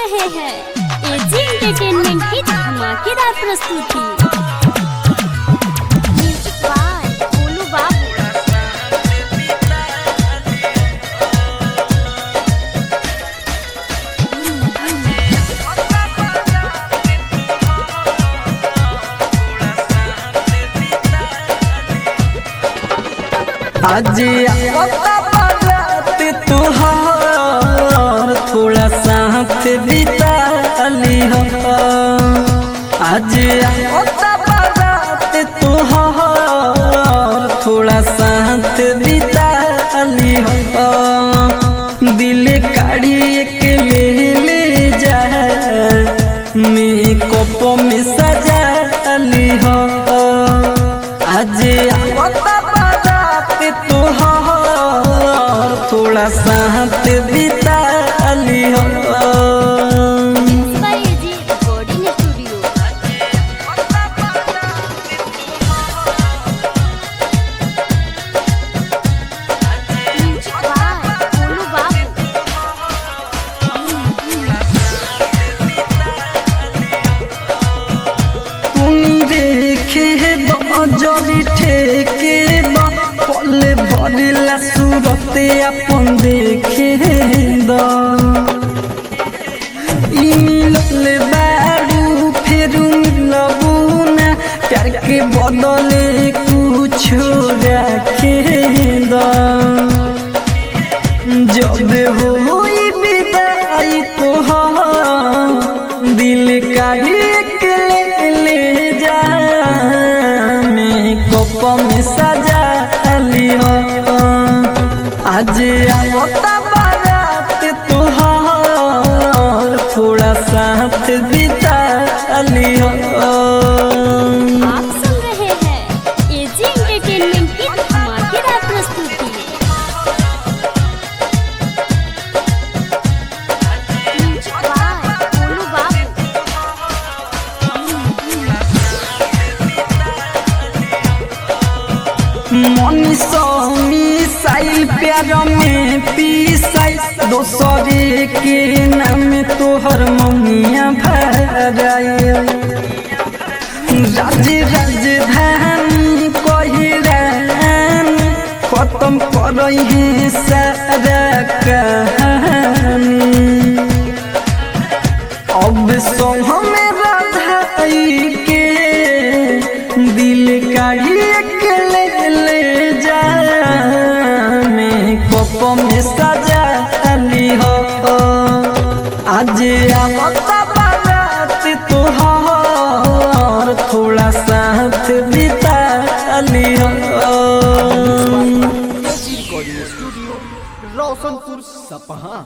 रहे हैं AG entertainment की धमाकेदार प्रस्तुति म्यूजिक बाय गोलू बाबू आज आता बारात तुहार थोड़ा साथ बिता ली हो आज आता बारात तुहार थोड़ा साथ बिता ली हो दिल काढ़ी के ले ले जा मेकअप में सजा ली हो आज आवता बारात तोहार थोड़ा साथ बिता ली हो by AG recording studio music by Golu Babu तुम देखे बजरी ठेके बा पले भरिला सूरते अपन देखे दा ई मिलल बारू फेरू मिलबू ना प्यार के बदले कुछ रखे दा जब होई विदाई तोहार दिल का एक ले ले जा मेकअप में सजा लियो आज आवता बारात तोहार थोड़ा साथ बिता लियो आप सुन रहे हैं एजी एंटरटेनमेंट की धमाकेदार प्रस्तुति म्यूजिक बाय गोलू बाबू मनीषो मिसाइल प्यार में पीसाई दोसरे के नाम तोहर ममिया भराई राज राजधानी कहिरान खत्म करई है सारा कहानी अब सो हमें राधाई के दिल का एक ले ले जा मेकअप में सजा ली हो आज आवता बारात तोहार थोड़ा साथ बिता ली हो रिकॉर्डिंग स्टूडियो रोशनपुर सपहा